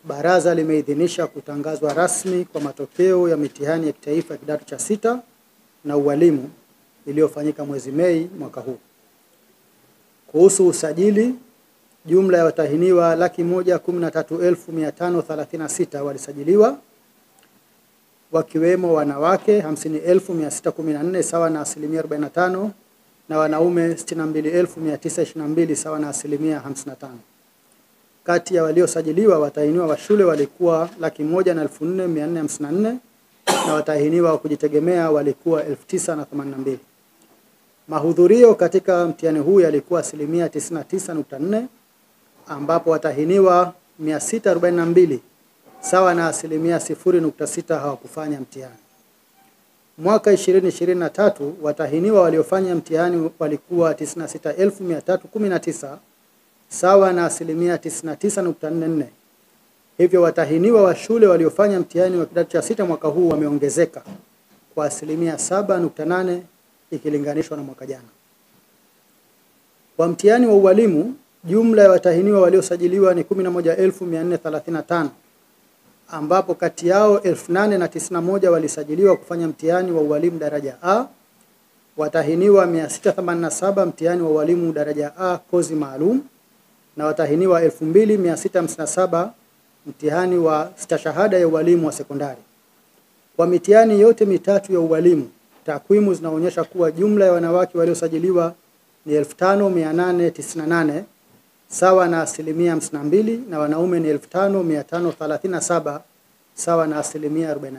Baraza limeidhinisha kutangazwa rasmi kwa matokeo ya mitihani ya kitaifa ya kidato cha sita na ualimu iliyofanyika mwezi Mei mwaka huu. Kuhusu usajili, jumla ya watahiniwa laki moja kumi na tatu elfu mia tano thelathini na sita walisajiliwa wakiwemo wanawake hamsini elfu mia sita kumi na nne sawa na asilimia 45 na wanaume sitini na mbili elfu mia tisa ishirini na mbili sawa na asilimia 55. Kati ya waliosajiliwa watahiniwa wa shule walikuwa laki moja na elfu nne mia nne hamsini na nne na watahiniwa wa kujitegemea walikuwa elfu tisa na themanini na mbili. Mahudhurio katika mtihani huu yalikuwa asilimia 99.4 ambapo watahiniwa 642 sawa na asilimia 0.6 hawakufanya mtihani. Mwaka 2023 watahiniwa waliofanya mtihani walikuwa 96319 sawa na asilimia 99.44. Hivyo watahiniwa wa shule waliofanya mtihani wa kidato cha sita mwaka huu wameongezeka kwa asilimia 7.8 ikilinganishwa na mwaka jana. Kwa mtihani wa ualimu, jumla ya watahiniwa waliosajiliwa ni 11435 ambapo kati yao 8091 walisajiliwa kufanya mtihani wa ualimu daraja A, watahiniwa 687 mtihani wa ualimu daraja A kozi maalum na watahiniwa 2657 mtihani wa stashahada ya ualimu wa sekondari. Kwa mitihani yote mitatu ya ualimu, takwimu zinaonyesha kuwa jumla ya wanawake waliosajiliwa ni 5898 sawa na asilimia 52 na wanaume ni 5537 sawa na asilimia 48.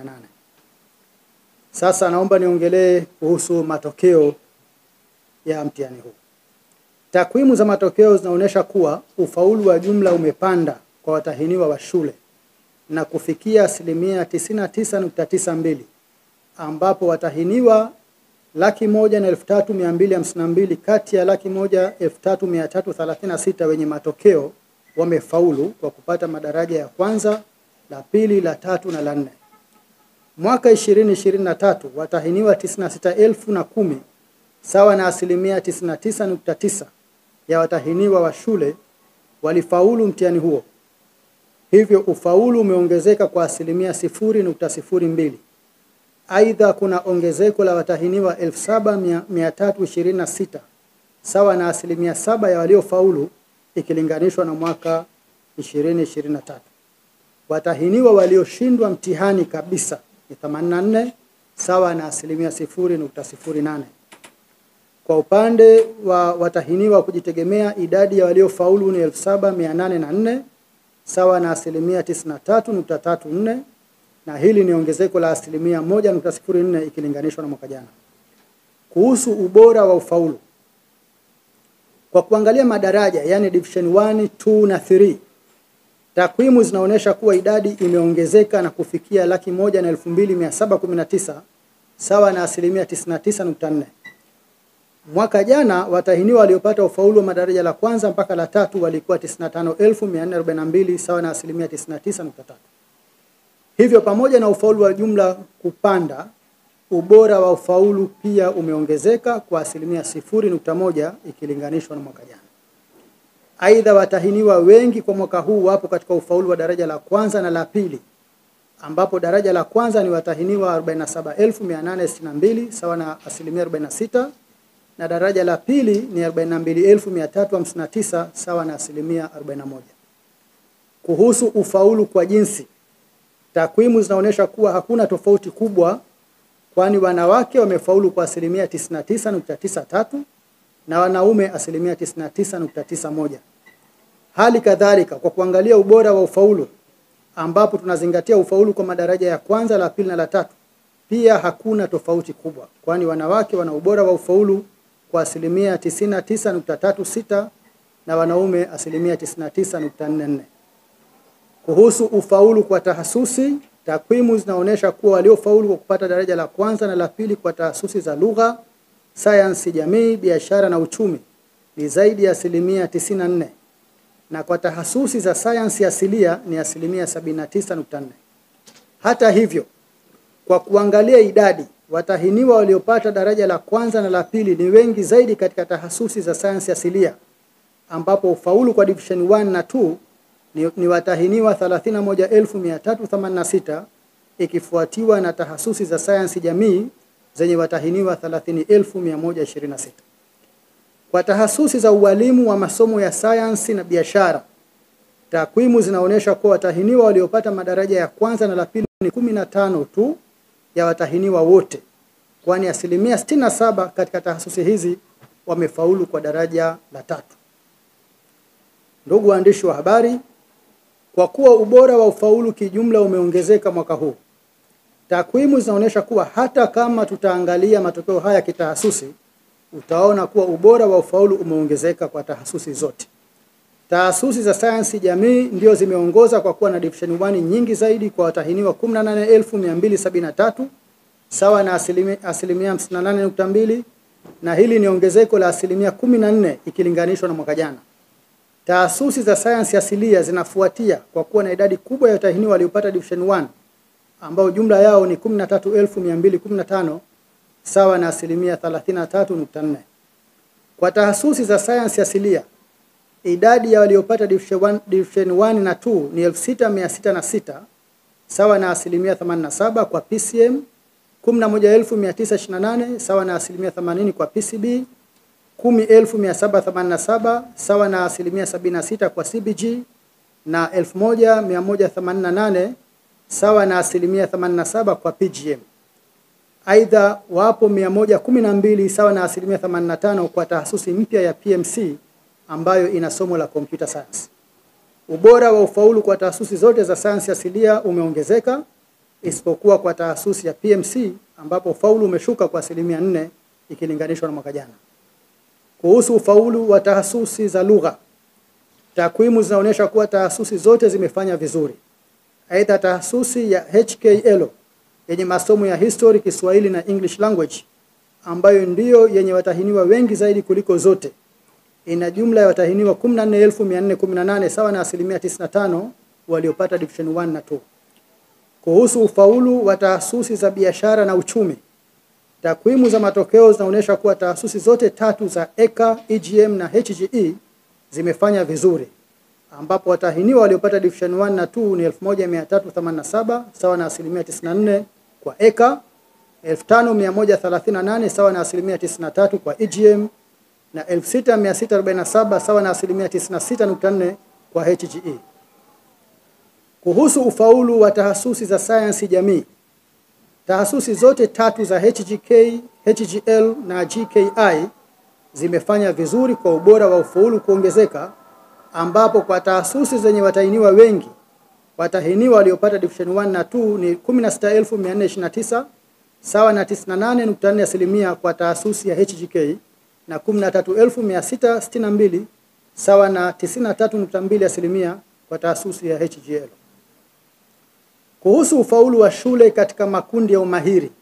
Sasa naomba niongelee kuhusu matokeo ya mtihani huu. Takwimu za matokeo zinaonyesha kuwa ufaulu wa jumla umepanda kwa watahiniwa wa shule na kufikia asilimia 99.92 ambapo watahiniwa laki moja na elfu tatu mia mbili hamsini na mbili kati ya laki moja elfu tatu mia tatu thelathini na sita wenye matokeo wamefaulu kwa kupata madaraja ya kwanza, la pili, la tatu na la nne. Mwaka 2023 watahiniwa 96,010 sawa na asilimia 99.9 ya watahiniwa wa shule walifaulu mtihani huo. Hivyo ufaulu umeongezeka kwa asilimia 0.02. Aidha, kuna ongezeko la watahiniwa 7326 sawa na asilimia saba ya waliofaulu ikilinganishwa na mwaka 2023. Watahiniwa walioshindwa mtihani kabisa ni 84 sawa na asilimia 0.08. Kwa upande wa watahiniwa kujitegemea, idadi ya waliofaulu ni 7804 sawa na asilimia 93.34 na hili ni ongezeko la asilimia 1.04 ikilinganishwa na mwaka jana. Kuhusu ubora wa ufaulu, kwa kuangalia madaraja yani division 1, 2 na 3, takwimu zinaonyesha kuwa idadi imeongezeka na kufikia laki moja na elfu mbili mia saba kumi na tisa sawa na asilimia 99.4. Mwaka jana watahiniwa waliopata ufaulu wa madaraja la kwanza mpaka la tatu walikuwa 95442 sawa na asilimia 99.3. Hivyo pamoja na ufaulu wa jumla kupanda, ubora wa ufaulu pia umeongezeka kwa asilimia 0.1 ikilinganishwa na mwaka jana. Aidha, watahiniwa wengi kwa mwaka huu wapo katika ufaulu wa daraja la kwanza na la pili, ambapo daraja la kwanza ni watahiniwa 47862 sawa na asilimia 46 na daraja la pili ni 42359 sawa na asilimia 41. Kuhusu ufaulu kwa jinsi, takwimu zinaonyesha kuwa hakuna tofauti kubwa, kwani wanawake wamefaulu kwa asilimia 99.93 na wanaume asilimia 99.91. Hali kadhalika kwa kuangalia ubora wa ufaulu, ambapo tunazingatia ufaulu kwa madaraja ya kwanza, la pili na la tatu, pia hakuna tofauti kubwa, kwani wanawake wana ubora wa ufaulu kwa asilimia 99.36 na wanaume asilimia 99.44. Kuhusu ufaulu kwa tahasusi, takwimu zinaonyesha kuwa waliofaulu kwa kupata daraja la kwanza na la pili kwa tahasusi za lugha, sayansi jamii, biashara na uchumi ni zaidi ya asilimia 94 na kwa tahasusi za sayansi asilia ni asilimia 79.4. Hata hivyo, kwa kuangalia idadi watahiniwa waliopata daraja la kwanza na la pili ni wengi zaidi katika tahasusi za sayansi asilia ambapo ufaulu kwa division 1 na 2 ni, ni watahiniwa 31386 ikifuatiwa na tahasusi za sayansi jamii zenye watahiniwa 30126. Kwa tahasusi za ualimu wa masomo ya sayansi na biashara, takwimu zinaonyesha kuwa watahiniwa waliopata madaraja ya kwanza na la pili ni 15 tu ya watahiniwa wote, kwani asilimia 67 katika tahasusi hizi wamefaulu kwa daraja la tatu. Ndugu waandishi wa habari, kwa kuwa ubora wa ufaulu kijumla umeongezeka mwaka huu, takwimu zinaonyesha kuwa hata kama tutaangalia matokeo haya kitahasusi, utaona kuwa ubora wa ufaulu umeongezeka kwa tahasusi zote. Tahasusi za sayansi jamii ndio zimeongoza kwa kuwa na division 1 nyingi zaidi kwa watahiniwa 18273 sawa na asilimia asilimia 58.2 na hili ni ongezeko la asilimia 14 ikilinganishwa na mwaka jana. Taasisi za sayansi asilia zinafuatia kwa kuwa na idadi kubwa ya watahiniwa waliopata division 1 ambao jumla yao ni 13215 sawa na asilimia 33.4. Kwa taasisi za sayansi asilia idadi ya waliopata division 1, division 1 na 2 ni 6606 sawa na asilimia 87 kwa PCM, 11928 sawa na asilimia 80 kwa PCB, 10787 sawa na asilimia 76 kwa CBG na 1188 sawa na asilimia 87 kwa PGM. Aidha, wapo 112 sawa na asilimia 85 kwa tahasusi mpya ya PMC ambayo ina somo la computer science. Ubora wa ufaulu kwa taasisi zote za sayansi asilia umeongezeka isipokuwa kwa taasisi ya PMC ambapo ufaulu umeshuka kwa asilimia nne ikilinganishwa na mwaka jana. Kuhusu ufaulu wa taasisi za lugha, takwimu zinaonyesha kuwa taasisi zote zimefanya vizuri. Aidha, taasisi ya HKL yenye masomo ya history, Kiswahili na English language ambayo ndiyo yenye watahiniwa wengi zaidi kuliko zote ina jumla ya watahiniwa 14418 sawa na asilimia 95 waliopata division 1 na 2. Kuhusu ufaulu wa taasisi za biashara na uchumi, takwimu za matokeo zinaonyesha kuwa taasisi zote tatu za EKA, EGM na HGE zimefanya vizuri, ambapo watahiniwa waliopata division 1 na 2 ni 1387 sawa na asilimia 94 kwa EKA, 5138 sawa na asilimia 93 kwa EGM na 6647 sawa na asilimia 96.4 kwa HGE. Kuhusu ufaulu wa tahasusi za sayansi jamii, tahasusi zote tatu za HGK, HGL na GKI zimefanya vizuri kwa ubora wa ufaulu kuongezeka, ambapo kwa tahasusi zenye watahiniwa wengi, watahiniwa waliopata division 1 na 2 ni 16429 sawa na 98.4 asilimia kwa tahasusi ya HGK na 13662 sawa na 93.2 asilimia kwa taasisi ya HGL. Kuhusu ufaulu wa shule katika makundi ya umahiri,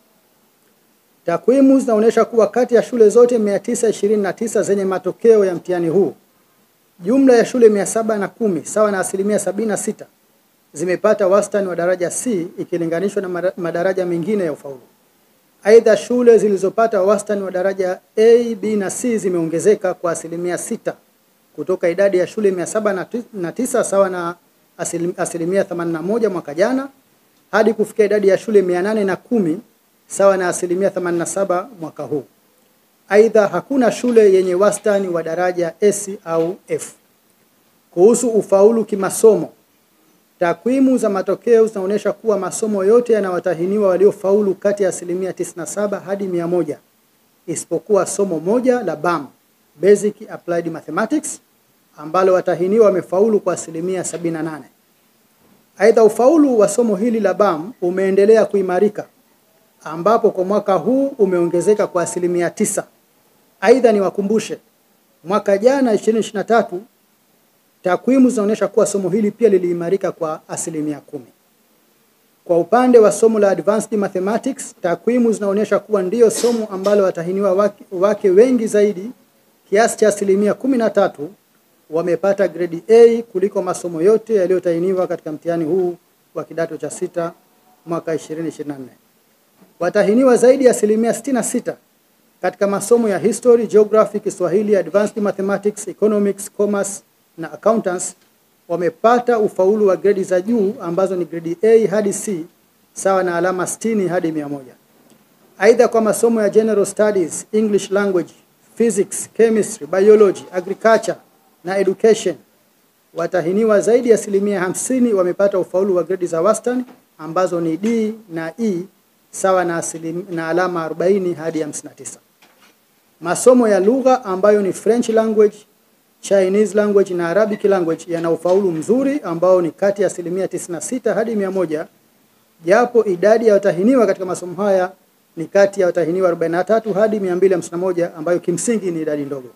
takwimu zinaonyesha kuwa kati ya shule zote 929 zenye matokeo ya mtihani huu, jumla ya shule 710 sawa na asilimia 76 zimepata wastani wa daraja C ikilinganishwa na madaraja mengine ya ufaulu. Aidha, shule zilizopata wastani wa daraja A, B na C zimeongezeka kwa asilimia sita kutoka idadi ya shule mia saba na tisa sawa na asilimia 81 mwaka jana hadi kufikia idadi ya shule mia nane na kumi sawa na asilimia 87 mwaka huu. Aidha, hakuna shule yenye wastani wa daraja S au F. Kuhusu ufaulu kimasomo, Takwimu za matokeo zinaonyesha kuwa masomo yote yanawatahiniwa waliofaulu kati ya asilimia 97 hadi 100 isipokuwa somo moja la BAM, Basic Applied Mathematics, ambalo watahiniwa wamefaulu kwa asilimia 78. Aidha, ufaulu wa somo hili la BAM umeendelea kuimarika ambapo kwa mwaka huu umeongezeka kwa asilimia tisa. Aidha, niwakumbushe mwaka jana 2023 Takwimu zinaonyesha kuwa somo hili pia liliimarika kwa asilimia kumi. Kwa upande wa somo la Advanced Mathematics, takwimu zinaonyesha kuwa ndiyo somo ambalo watahiniwa wake, wake wengi zaidi kiasi cha asilimia kumi na tatu wamepata grade A kuliko masomo yote yaliyotahiniwa katika mtihani huu wa kidato cha sita mwaka 2024. Watahiniwa zaidi ya asilimia 66 katika masomo ya History, Geography, Kiswahili, Advanced Mathematics, Economics, Commerce na accountants wamepata ufaulu wa gredi za juu ambazo ni gredi A hadi C sawa na alama 60 hadi 100. Aidha, kwa masomo ya general studies, English language, physics, chemistry, biology, agriculture na education watahiniwa zaidi ya asilimia hamsini wamepata ufaulu wa gredi za wastani ambazo ni D na E sawa na, asilim, na alama 40 hadi 59. Masomo ya lugha ambayo ni French language, Chinese language na Arabic language yana ufaulu mzuri ambao ni kati ya asilimia 96 hadi 100, japo idadi ya watahiniwa katika masomo haya ni kati ya watahiniwa 43 hadi 251 ambayo kimsingi ni idadi ndogo.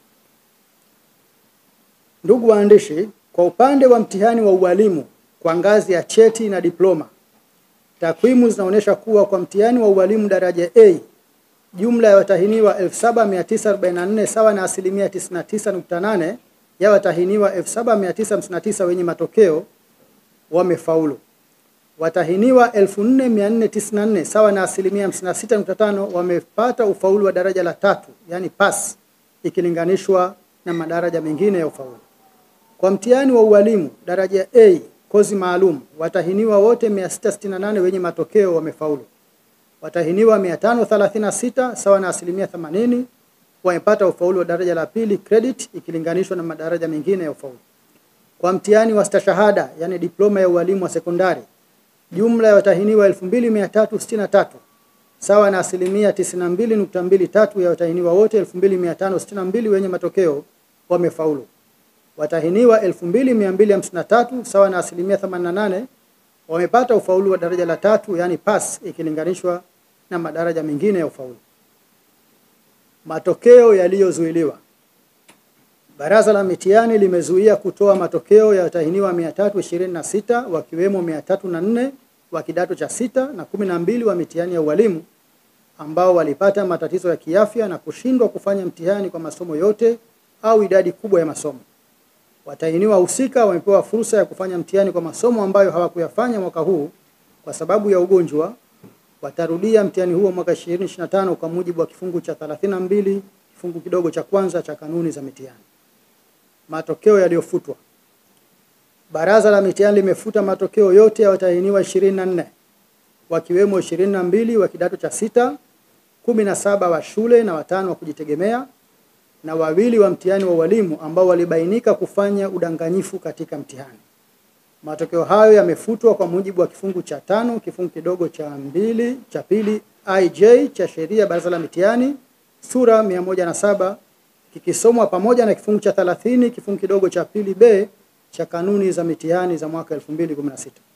Ndugu waandishi, kwa upande wa mtihani wa ualimu kwa ngazi ya cheti na diploma, takwimu zinaonyesha kuwa kwa mtihani wa ualimu daraja A jumla ya watahiniwa 7944 sawa na asilimia 99.8 ya watahiniwa 7959 wenye matokeo wamefaulu. Watahiniwa 4494 sawa na asilimia 56.5 wamepata ufaulu wa daraja la tatu, yani pass, ikilinganishwa na madaraja mengine ya ufaulu. Kwa mtihani wa ualimu daraja A kozi maalum, watahiniwa wote 668 wenye matokeo wamefaulu. Watahiniwa 536 sawa na asilimia 80 wamepata ufaulu wa daraja la pili credit ikilinganishwa na madaraja mengine ya ufaulu. Kwa mtihani wa stashahada yani diploma ya ualimu wa sekondari, jumla ya watahiniwa 2363 sawa na asilimia 92.23 ya watahiniwa wote 2562 wenye matokeo wamefaulu. Watahiniwa 2253 sawa na asilimia 88 wamepata ufaulu wa daraja la tatu yani pass ikilinganishwa na madaraja mengine ya ufaulu. Matokeo yaliyozuiliwa. Baraza la mitihani limezuia kutoa matokeo ya watahiniwa 326 wakiwemo 304 wa kidato cha sita na 12 wa mitihani ya ualimu ambao walipata matatizo ya kiafya na kushindwa kufanya mtihani kwa masomo yote au idadi kubwa ya masomo. Watahiniwa husika wamepewa fursa ya kufanya mtihani kwa masomo ambayo hawakuyafanya mwaka huu kwa sababu ya ugonjwa. Watarudia mtihani huo mwaka 2025 kwa mujibu wa kifungu cha 32 kifungu kidogo cha kwanza cha kanuni za mitihani. Matokeo yaliyofutwa. Baraza la mitihani limefuta matokeo yote ya watahiniwa 24 wakiwemo 22 wa kidato cha sita, 17 wa shule na watano wa kujitegemea na wawili wa mtihani wa ualimu ambao walibainika kufanya udanganyifu katika mtihani. Matokeo hayo yamefutwa kwa mujibu wa kifungu cha tano kifungu kidogo cha mbili cha pili IJ cha sheria baraza la mitihani sura 107 kikisomwa pamoja na kifungu cha 30 kifungu kidogo cha pili B cha kanuni za mitihani za mwaka 2016.